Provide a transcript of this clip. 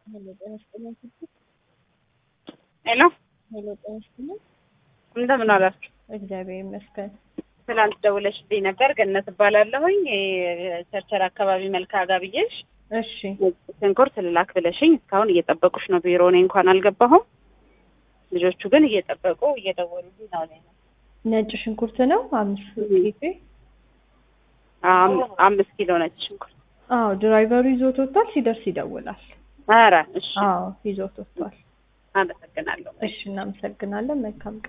ሄሎ ጤና ይስጥልኝ ስትል ሄሎ ሄሎ ጤና ይስጥልኝ። እንደምን አላችሁ? እግዚአብሔር ይመስገን። ትናንት ደውለሽልኝ ነበር። ገነት እባላለሁኝ ቸርቸር አካባቢ መልካ ጋር ብዬሽ እሺ ሽንኩርት ልላክ ብለሽኝ እስካሁን እየጠበቁሽ ነው ቢሮ። እኔ እንኳን አልገባሁም። ልጆቹ ግን እየጠበቁ እየደወሉልኝ ነው። እኔ ነጭ ሽንኩርት ነው አምስት ኬጂ። አም- አምስት ኪሎ ነጭ ሽንኩርት። አዎ ድራይቨሩ ይዞት ወጥቷል። ሲደርስ ይደውላል። ኧረ እሺ፣ አዎ ይዞት ወጥቷል። አመሰግናለሁ። እሺ እናመሰግናለን። መልካም ቀን